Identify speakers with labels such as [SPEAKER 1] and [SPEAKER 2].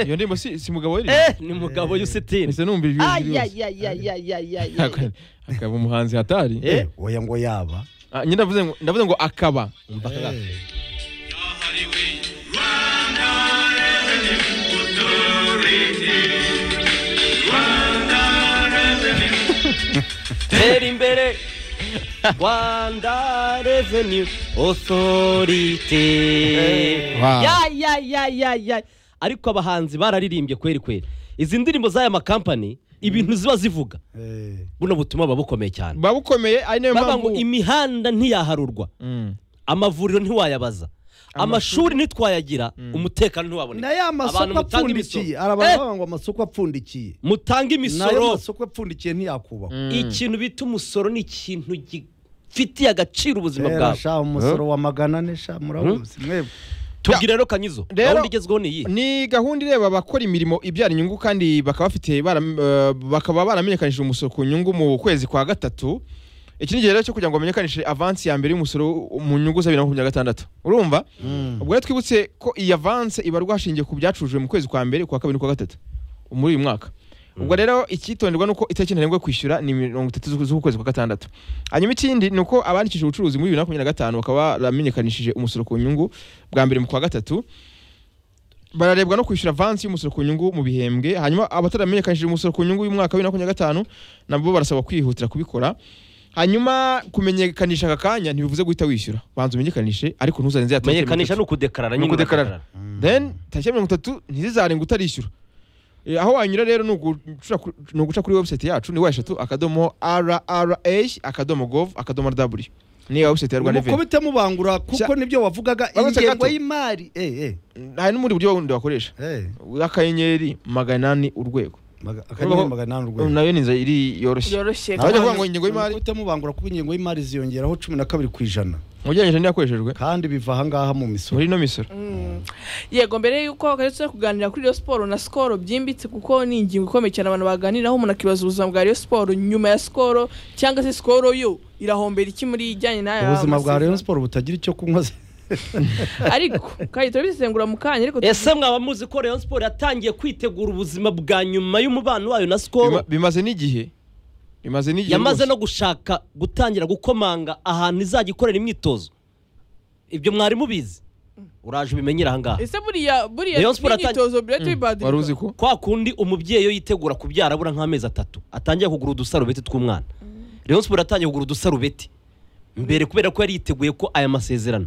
[SPEAKER 1] iyo ndirimbo si si mugabo yari
[SPEAKER 2] ni umugabo y'usitini
[SPEAKER 1] ese numva ijwi
[SPEAKER 3] Ay,
[SPEAKER 1] ryose
[SPEAKER 3] ay, ay, ay, ay, ay, ay, ay.
[SPEAKER 1] Ak- akaba umuhanzi hatari
[SPEAKER 2] Eh?
[SPEAKER 4] oya ngo yaba
[SPEAKER 1] Ah, nyine ndavuze ngo ndavuze ngo akaba
[SPEAKER 2] tera imbere rwanda reveni osorite
[SPEAKER 1] Wow.
[SPEAKER 2] ariko abahanzi bararirimbye kweri kweri izi ndirimbo z'aya makampani ibintu ziba zivuga
[SPEAKER 4] Eh,
[SPEAKER 2] buno butuma buba bukomeye cyane
[SPEAKER 1] buba bukomeye ari nayo
[SPEAKER 2] baba
[SPEAKER 1] mpamvu
[SPEAKER 2] ngo imihanda ntiyaharurwa
[SPEAKER 1] Mm.
[SPEAKER 2] amavuriro ntiwayabaza amashuri ntitwayagira umutekano ntiwaboneka
[SPEAKER 4] na ya
[SPEAKER 2] Abantu
[SPEAKER 4] masoko
[SPEAKER 2] mutanga
[SPEAKER 4] apfundikiye
[SPEAKER 2] imisoro.
[SPEAKER 4] hari
[SPEAKER 2] Eh,
[SPEAKER 4] abantu bavuga ngo amasoko apfundikiye
[SPEAKER 2] mutange
[SPEAKER 4] nayo
[SPEAKER 2] imisoro
[SPEAKER 4] masoko apfundikiye ntiyakubakwa
[SPEAKER 2] ikintu bita umusoro ni ikintu gifitiye agaciro ubuzima
[SPEAKER 4] Rero
[SPEAKER 2] bwawe
[SPEAKER 4] sha umusoro wa magana ane sha murabuzi mwebwe
[SPEAKER 2] tubwire rero kanyizo
[SPEAKER 1] Rero-
[SPEAKER 2] gahunda igezweho ni iyi
[SPEAKER 1] ni gahunda ireba abakora imirimo ibyara inyungu kandi bakaba bafite baram- eh, bakaba baramenyekanishije umusoro ku nyungu mu kwezi kwa gatatu iki ni igihe rero cyo kugira ngo bamenyekanishe avansi ya mbere y'umusoro mu nyungu za bibiri na makumyabiri na gatandatu urumva ubwo rero twibutse ko iyi avansi ibarwa hashingiye ku byacurujwe mu kwezi kwa mbere kwa kabiri n'ukwa gatatu muri uyu mwaka ubwo rero icyitonderwa ni uko itariki ntarengwa yo kwishyura ni mirongo itatu z'uku- z'ukwezi kwa gatandatu hanyuma ikindi ni uko abandikishije ubucuruzi muri bibiri na makumyabiri na gatanu bakaba baramenyekanishije umusoro ku nyungu bwa mbere mu kwa gatatu bararebwa no kwishyura avansi y'umusoro ku nyungu mu bihembwe hanyuma abataramenyekanishije umusoro ku nyungu y'umwaka wa bibiri na makumyabiri na gatanu nabo barasaba kwihutira kubikora hanyuma kumenyekanisha aka kanya ntibivuze guhita wishyura banza umenyekanishe ariko ntuzarenze ya tariki mirongo
[SPEAKER 2] kumenyekanisha
[SPEAKER 1] itatu.
[SPEAKER 2] ni ukudekarara
[SPEAKER 1] Ni
[SPEAKER 2] nyine
[SPEAKER 1] ukudekarara.
[SPEAKER 2] ugadekarara.
[SPEAKER 1] then tariki ya mirongo itatu ntizizarenga utarishyura Eh, aho wanyura rero ni uguca ku- ni uguca kuri website yacu ni wa eshatu akadomo rra akadomo gov akadomo rw ni website ya rwanda reveni
[SPEAKER 4] mukubite mubangura kuko
[SPEAKER 1] Sha-
[SPEAKER 4] nibyo wavugaga
[SPEAKER 1] Babonetse
[SPEAKER 4] ingengo
[SPEAKER 1] gato.
[SPEAKER 4] y'imari eh eh
[SPEAKER 1] hari n'ubundi buryo wundi wakoresha
[SPEAKER 4] eh
[SPEAKER 1] akanyenyeri magana ane urwego
[SPEAKER 4] maga- akanyenyeri magana ane urwego
[SPEAKER 1] nayo ni inzira iri yoroshye
[SPEAKER 3] Byoroshye.
[SPEAKER 1] Abajya kuvuga ngo ingengo y'imari
[SPEAKER 4] mukubite mubangura kuko ingengo y'imari ziyongeraho cumi na kabiri ku ijana
[SPEAKER 1] ugereranyije n'iyakoreshejwe
[SPEAKER 4] kandi biva ahangaha mu misoro
[SPEAKER 1] muri ino misoro
[SPEAKER 3] yego mbere y'uko karetse kuganira kuri Rayon Sport na Skol byimbitse kuko ni ingingo ikomeye cyane abantu baganiraho umuntu akibaza ubuzima bwa Rayon Sport nyuma ya Skol cyangwa se Skol yo irahombera iki muri ijyanye n'aya
[SPEAKER 4] ubuzima bwa
[SPEAKER 3] masezerano?
[SPEAKER 4] Rayon Sport butagira icyo kunywa se-
[SPEAKER 3] ariko kandi turabisesengura mu kanya ariko
[SPEAKER 2] ese mwaba muzi ko rayon siporo yatangiye kwitegura ubuzima bwa nyuma y'umubano wayo na
[SPEAKER 1] Bima-
[SPEAKER 2] sikoro
[SPEAKER 1] bimaze n'igihe bimaze n'igihe
[SPEAKER 2] yamaze
[SPEAKER 1] rwose.
[SPEAKER 2] no gushaka gutangira gukomanga ahantu izajya ikorera imyitozo ibyo mwari mubizi uraje ubimenyere ahangaha
[SPEAKER 3] ese buriya buriya
[SPEAKER 2] Rayon Sport atangiye-
[SPEAKER 3] imyitozo buriya tuyibadika
[SPEAKER 1] wari uzi ko
[SPEAKER 2] kwa kundi umubyeyi iyo yitegura kubyara abura nk'amezi atatu atangiye kugura udusarubeti tw'umwana rayon siporo yatangiye kugura udusarubeti mbere kubera ko yari yiteguye ko aya masezerano